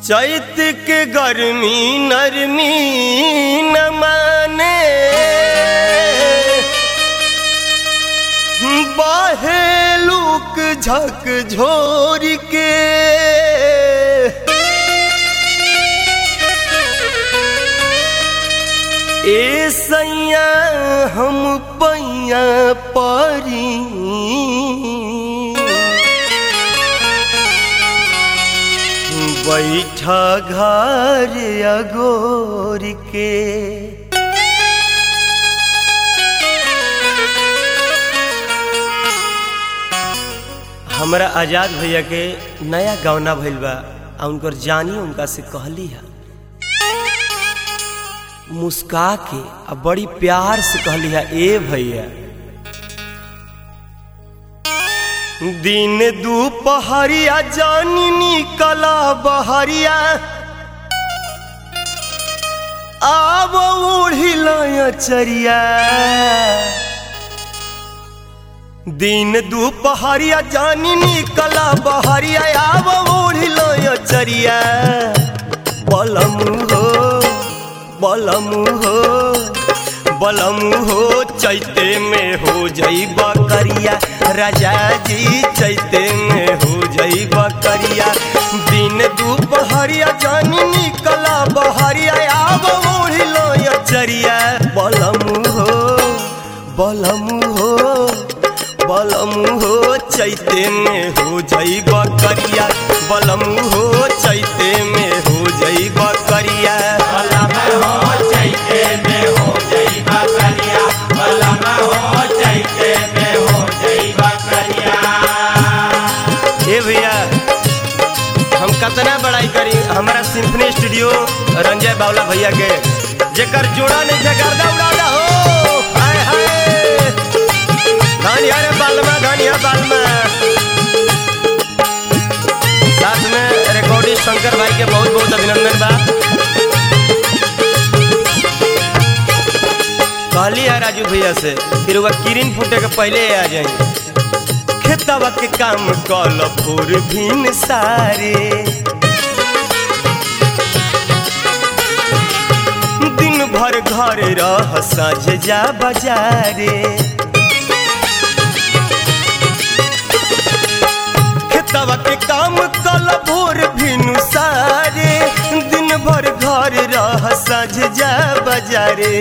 चैत के गर्मी नरमी न माने बाहे लूक झक झोर के ए सैया हम पैया परी बैठा घर अगोर के हमरा आजाद भैया के नया गौना भइल बा आ उनकर जानी उनका से कहली है मुस्का के आ बड़ी प्यार से कहली है ए भैया दिन दोपहरिया जानी निकला बहरिया आब उड़िल चरिया दिन दोपहरिया जानी निकला बहरिया आब उड़िल चरिया बलम हो बलम हो बलम हो चैते में हो जई बकरिया राजा जी चैते में हो जई बकरिया दिन दोपहरिया जानी निकला बहरिया आब ओढ़िलो चरिया बलम हो बलम हो बलम हो चैते में हो जई बकरिया बलम हो चैते में हो जई बकरिया बलम हो चैते में हो जई बकरिया बलम हो चैते में हो जई बकरिया ए भैया हम कतना बड़ाई करी हमारा सिम्फनी स्टूडियो रंजय बावला भैया के जेकर जोड़ा नहीं थे गर्दा उड़ादा हो हाय हाय धनिया रे बालमा धनिया बालमा साथ में रिकॉर्डिस्ट शंकर भाई के बहुत बहुत अभिनंदन बा कहली है राजू भैया से फिर वह किरिन फूटे के पहले आ जाएंगे खेतवा के काम कल भोर भिन सारे दिन भर घर रह साझ जा बाजारे खेतवा के काम कल भोर भिन सारे दिन भर घर रह साझ जा बाजारे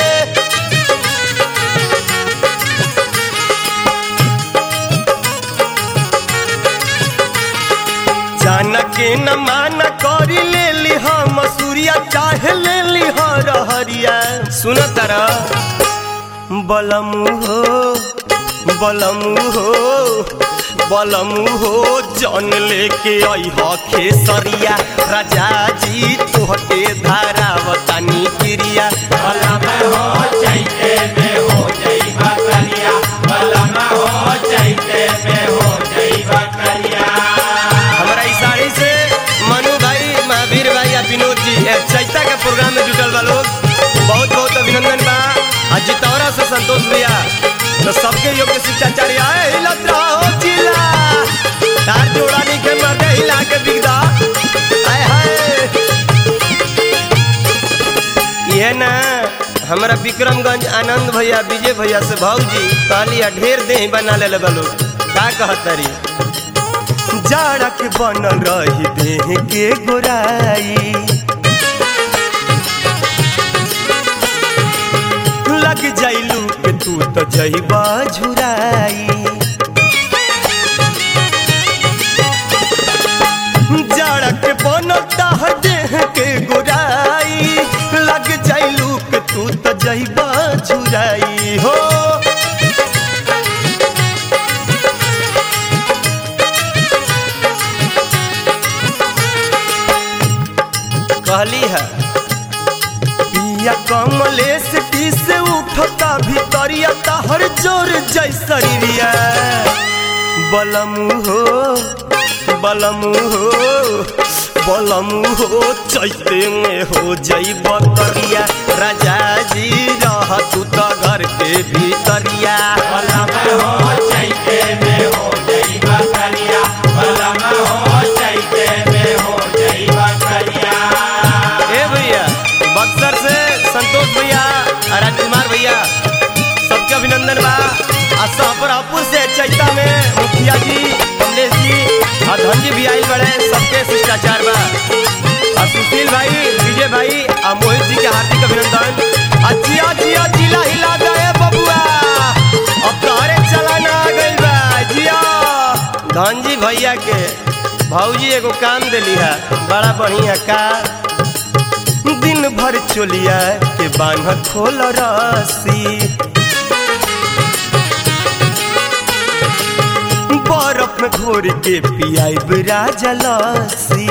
जाना के न माना करी ले ली हम मसूरिया चाहे ले ली रहरिया सुन तारा बलम हो बलम हो बलम हो जन लेके आई ह खेसरिया राजा जी तोहके धारावतानी क्रिया बलम हो चैते में हो जई बकरिया बलम हो चैते में हो जई बकरिया हमारा इस साड़ी से मनु भाई महावीर भाई या विनोद जी ए, चैता के प्रोग्राम में जुटल बा लोग बहुत बहुत अभिनंदन बा आ जितौरा से संतोष भैया तो सबके योग्य शिक्षाचार्य आए हिलत रहो जिला तार जोड़ा नहीं के मर्दे हिला के बिगदा आय हाय ये ना हमारा विक्रमगंज आनंद भैया विजय भैया से भौजी कहली ढेर देह बना ले लोग का कहतरी जाड़ा के बनल रही देह के गोराई लग जाइलू के तू तो जइबा झुराई जाड़ा के बनल ताह देह के गोराई लग जाइलू के तू तो जइबा झुराई हो कहली है पिया कमलेश टी से उठता भीतरिया तहर जोर जैसरिया बलम हो बलम हो बलम हो चैते में हो जई बकरिया राजा जी रह तू तो घर के भीतरिया बलम हो चैते में हो जई बकरिया बलम हो चैते में हो जई बकरिया भी आइल बड़े सबके शिष्टाचार बा आ सुशील भाई विजय भाई आ मोहित जी के हार्दिक अभिनंदन आ जिया जिया जिला हिला गए बबुआ अब तोहरे चलाना आ गइल बा जिया धनजी भैया के भौजी एगो काम देली है बड़ा बढ़िया का दिन भर चोलिया के बान्ह खोल रसी बर्फ में घोर के पियाइब राजा लस्सी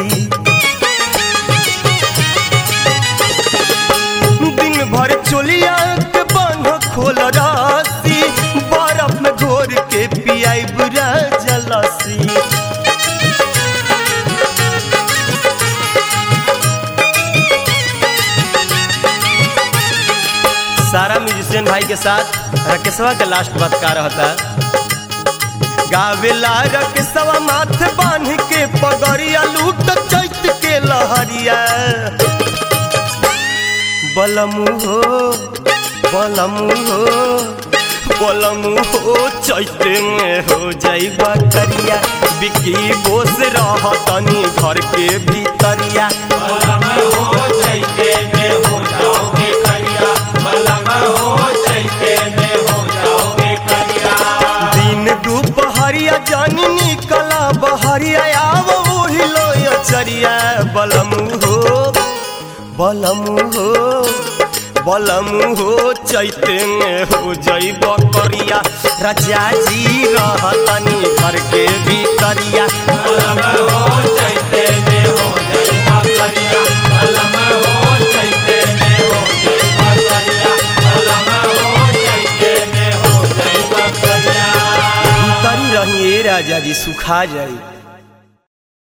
दिन भर चोलिया के बान्ह खोल रसी बर्फ में घोर के पियाइब राजा लस्सी सारा म्यूजिशियन भाई के साथ राकेशवा के लास्ट बात का रहता गावेला रकेशवा माथ बांध के पगड़िया लूट चैत के लहरिया बलमु हो बलमु हो बलमु हो चैत में हो जाइबा करिया बिकी बोस रह तनी घर के भीतरिया बलम हो चैते में हो जाओगे करिया बलम हो चैते में हो जाओगे करिया दिन दुपहरिया जानी निकला बहरिया आव ओही लो चरिया बलमु हो बलमु हो बलमु हो चैते में हो जइब करिया राजा जी रहतनी घर के भीतरिया बलम हो चैते में हो जाइबा करिया बलम हो चैते में हो जाइबा करिया बलम हो चैते में हो जाइबा करिया भीतरी रहिए राजा जी सुखा जाई